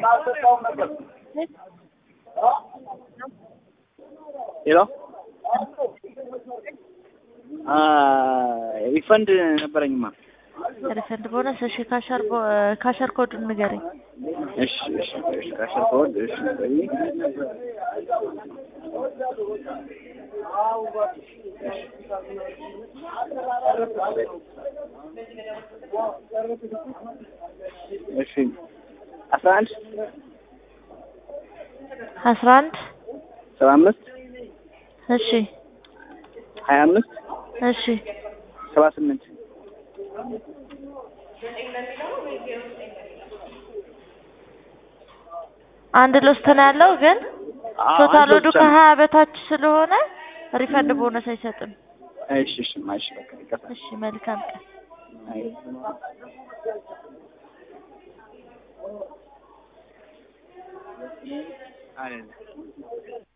ሄሎ ሪፈንድ ነበረኝማ። ሪፈንድ ቦነስ። እሺ ካሸር ቦ- ካሸር ኮዱን ንገረኝ። እሺ እሺ እሺ ካሸር ኮድ እሺ ቆይ እሺ አስራ አንድ አስራ አንድ ሰባ አምስት እሺ ሀያ አምስት እሺ ሰባ ስምንት አንድ ሎስት ነው ያለው ግን ቶታል ወዱ ከሀያ በታች ስለሆነ ሪፈንድ ቦነስ አይሰጥም። እሺ እሺ ማሽ በቃ ይቀጣ እሺ መልካም ቀን። አይ አይደለም